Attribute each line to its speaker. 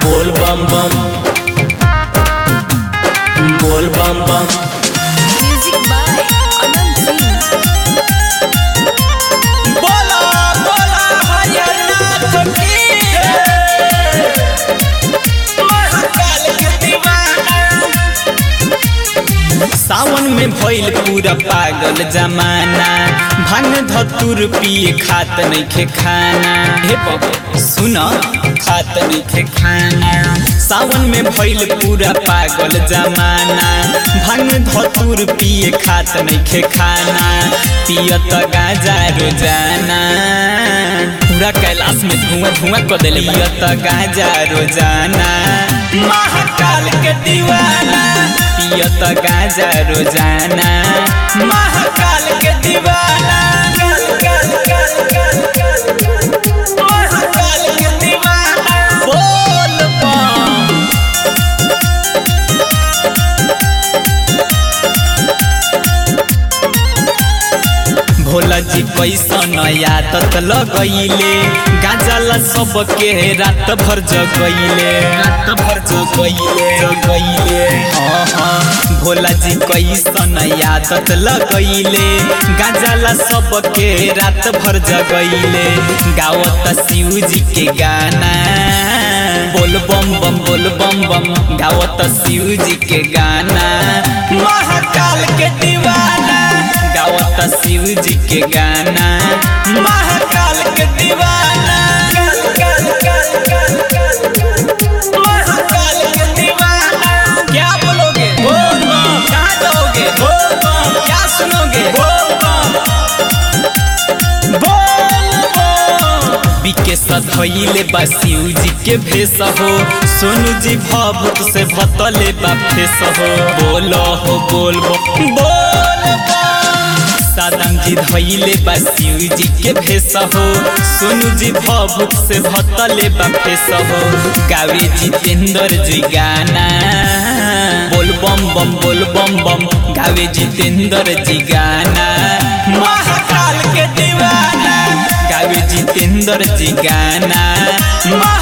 Speaker 1: बोल बम बम बोल बम बम
Speaker 2: Music by Anand Singh.
Speaker 1: बोला बोला हरियाणा की महाकाल के दीवाना सावन में भइल पूरा पागल जमाना भांग धतुर पिए खात नइखे खाना हे बाबा सुन खात नइखे खाना सावन में भइल पूरा पागल जमाना भांग धतुर पिए खात नइखे खाना पियत गाजा रोजाना पूरा कैलाश में धुआं धुआं कर देले पियत गाजा रोजाना महाकाल के दीवाना पियत गाजा रोजाना महाकाल के दीवाना महाकाल के दीवाना बोल बम भोला जी कैसन आदत लगैले गाजला सबके रात भर जगैले रात भर जगैले जगैले हाँ हाँ भोला जी कैसन आदत लगैले गाजला सबके रात भर जगैले गावत शिव जी के गाना बोल बम बम बोल बम बम गावत शिव जी के गाना महाकाल के दीवाना गावत शिव जी के गाना महाकाल के दीवाना महाकाल के दीवाना क्या बोलोगे बोल बम कहाँ जाओगे बोल बम क्या सुनोगे बोल बम बोल बम बिके सधैले बा शिव जी के भेष हो सोनू जी भभूत से भतले बा फेस हो बोलो हो बोल बम बोल बम सादम जी धैले बा शिव जी के भेष हो सोनू जी भभूत से भतले बा फेस हो गावे जितेंद्र जी गाना बोल बम बम बोल बम बम गावे जितेंद्र जी गाना महाकाल के दीवाना गावे जितेंद्र जी गाना